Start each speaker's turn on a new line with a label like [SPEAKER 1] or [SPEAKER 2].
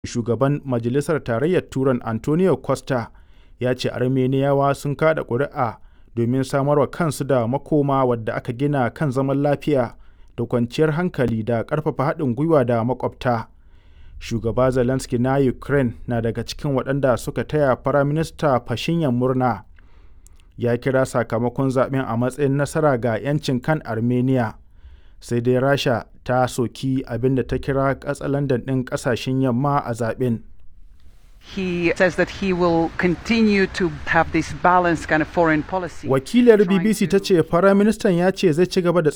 [SPEAKER 1] Shugaban Majalisar Tarayyar Turan Antonio Costa ya ce Armeniyawa sun kaɗa ƙuri'a domin samarwa kansu da makoma wadda aka gina kan zaman lafiya da kwanciyar hankali da ƙarfafa haɗin gwiwa da maƙwabta. Shugaba Zelensky na Ukraine na daga cikin waɗanda suka taya Firaminista Pashinyan murna. Ya kira sakamakon zaɓen a matsayin nasara ga 'yancin kan Armenia, sai dai Rasha ta soki abin da ta kira katsalandan ɗin ƙasashen Yamma a zaɓen.
[SPEAKER 2] He says that he will continue to have this balanced kind of foreign policy.
[SPEAKER 1] Wakiliyar BBC ta ce Firaministan ya ce zai ci gaba da